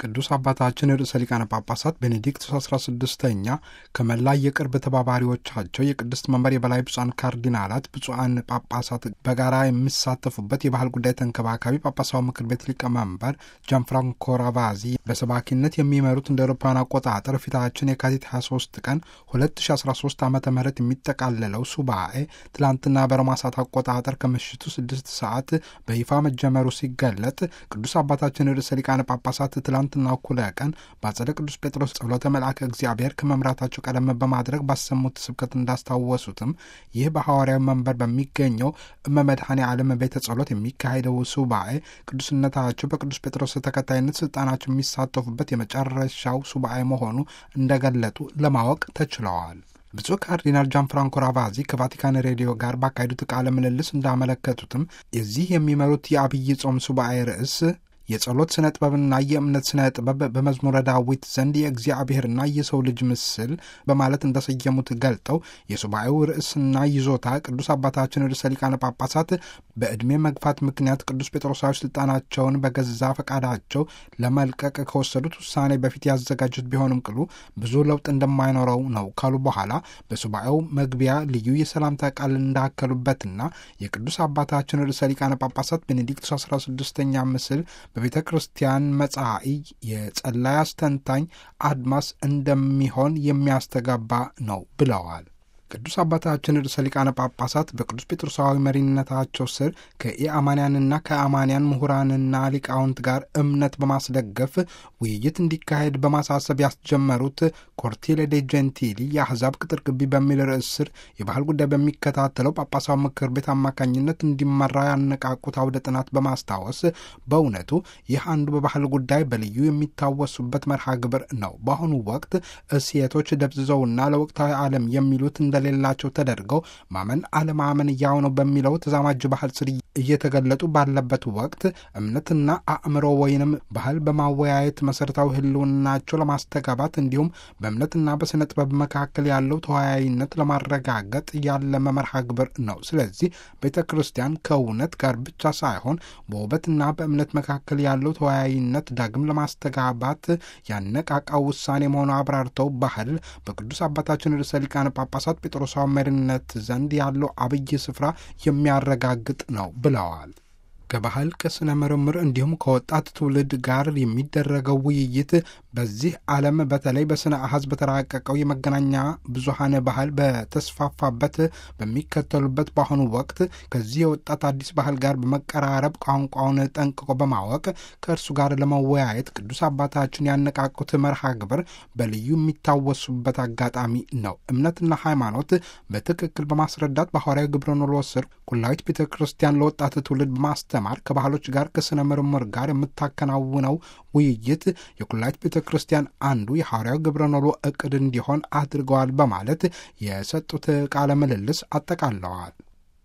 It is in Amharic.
ቅዱስ አባታችን ርዕሰ ሊቃነ ጳጳሳት ቤኔዲክቱስ 16ኛ ከመላ የቅርብ ተባባሪዎቻቸው የቅድስት መንበር የበላይ ብፁዓን ካርዲናላት፣ ብፁዓን ጳጳሳት በጋራ የሚሳተፉበት የባህል ጉዳይ ተንከባካቢ ጳጳሳዊ ምክር ቤት ሊቀመንበር ጃንፍራንኮ ራቫዚ በሰባኪነት የሚመሩት እንደ አውሮፓውያን አቆጣጠር ፊታችን የካቲት 23 ቀን 2013 ዓ ም የሚጠቃለለው ሱባኤ ትላንትና በሮማ ሰዓት አቆጣጠር ከምሽቱ 6 ሰዓት በይፋ መጀመሩ ሲገለጥ ቅዱስ አባታችን ርዕሰ ሊቃነ ጳጳሳት ትላንትና እኩለ ቀን በአጸደ ቅዱስ ጴጥሮስ ጸሎተ መልአከ እግዚአብሔር ከመምራታቸው ቀደም በማድረግ ባሰሙት ስብከት እንዳስታወሱትም ይህ በሐዋርያዊ መንበር በሚገኘው እመመድኃኔ ዓለም ቤተ ጸሎት የሚካሄደው ሱባኤ ቅዱስነታቸው በቅዱስ ጴጥሮስ ተከታይነት ስልጣናቸው የሚሳተፉበት የመጨረሻው ሱባኤ መሆኑ እንደገለጡ ለማወቅ ተችለዋል። ብፁዕ ካርዲናል ጃን ፍራንኮ ራቫዚ ከቫቲካን ሬዲዮ ጋር ባካሄዱት ቃለ ምልልስ እንዳመለከቱትም የዚህ የሚመሩት የአብይ ጾም ሱባኤ ርዕስ የጸሎት ስነ ጥበብና የእምነት ስነ ጥበብ በመዝሙረ ዳዊት ዘንድ የእግዚአብሔርና የሰው ልጅ ምስል በማለት እንደሰየሙት ገልጠው የሱባኤው ርዕስና ይዞታ ቅዱስ አባታችን ርዕሰ ሊቃነ ጳጳሳት በዕድሜ መግፋት ምክንያት ቅዱስ ጴጥሮሳዊ ስልጣናቸውን በገዛ ፈቃዳቸው ለመልቀቅ ከወሰዱት ውሳኔ በፊት ያዘጋጁት ቢሆንም ቅሉ ብዙ ለውጥ እንደማይኖረው ነው ካሉ በኋላ በሱባኤው መግቢያ ልዩ የሰላምታ ቃል እንዳከሉበትና የቅዱስ አባታችን ርዕሰ ሊቃነ ጳጳሳት ቤኔዲክቱስ 16ኛ ምስል በቤተ ክርስቲያን መጻኢ የጸላይ አስተንታኝ አድማስ እንደሚሆን የሚያስተጋባ ነው ብለዋል። ቅዱስ አባታችን ርዕሰ ሊቃነ ጳጳሳት በቅዱስ ጴጥሮሳዊ መሪነታቸው ስር ከኢአማንያንና ከአማንያን ምሁራንና ሊቃውንት ጋር እምነት በማስደገፍ ውይይት እንዲካሄድ በማሳሰብ ያስጀመሩት ኮርቴሌ ዴ ጀንቲሊ የአሕዛብ ቅጥር ግቢ በሚል ርዕስ ስር የባህል ጉዳይ በሚከታተለው ጳጳሳዊ ምክር ቤት አማካኝነት እንዲመራ ያነቃቁት አውደ ጥናት በማስታወስ በእውነቱ ይህ አንዱ በባህል ጉዳይ በልዩ የሚታወሱበት መርሃ ግብር ነው። በአሁኑ ወቅት እሴቶች ደብዝዘውና ለወቅታዊ ዓለም የሚሉት እንደሌላቸው ተደርገው ማመን አለማመን ያው ነው በሚለው ተዛማጅ ባህል ስር እየተገለጡ ባለበት ወቅት እምነትና አእምሮ ወይንም ባህል በማወያየት መሰረታዊ ሕልውናቸው ለማስተጋባት እንዲሁም በእምነትና በስነ ጥበብ መካከል ያለው ተወያይነት ለማረጋገጥ ያለመ መርሃ ግብር ነው። ስለዚህ ቤተ ክርስቲያን ከእውነት ጋር ብቻ ሳይሆን በውበትና በእምነት መካከል ያለው ተወያይነት ዳግም ለማስተጋባት ያነቃቃው ውሳኔ መሆኑ አብራርተው ባህል በቅዱስ አባታችን ርዕሰ ሊቃነ ጳጳሳት ጴጥሮሳዊ መሪነት ዘንድ ያለው አብይ ስፍራ የሚያረጋግጥ ነው ብለዋል። ከባህል ከስነ ምርምር እንዲሁም ከወጣት ትውልድ ጋር የሚደረገው ውይይት በዚህ ዓለም በተለይ በስነ አሐዝ በተራቀቀው የመገናኛ ብዙሃን ባህል በተስፋፋበት በሚከተሉበት በአሁኑ ወቅት ከዚህ የወጣት አዲስ ባህል ጋር በመቀራረብ ቋንቋውን ጠንቅቆ በማወቅ ከእርሱ ጋር ለመወያየት ቅዱስ አባታችን ያነቃቁት መርሃ ግብር በልዩ የሚታወሱበት አጋጣሚ ነው። እምነትና ሃይማኖት በትክክል በማስረዳት በሐዋርያዊ ግብረ ኖሎ ስር ኩላዊት ቤተ ክርስቲያን ለወጣት ትውልድ በማስተማር ከባህሎች ጋር ከስነ ምርምር ጋር የምታከናውነው ውይይት የኩላዊት ቤተ ክርስቲያን አንዱ የሐዋርያዊ ግብረ ኖሎ እቅድ እንዲሆን አድርገዋል በማለት የሰጡት ቃለ ምልልስ አጠቃለዋል።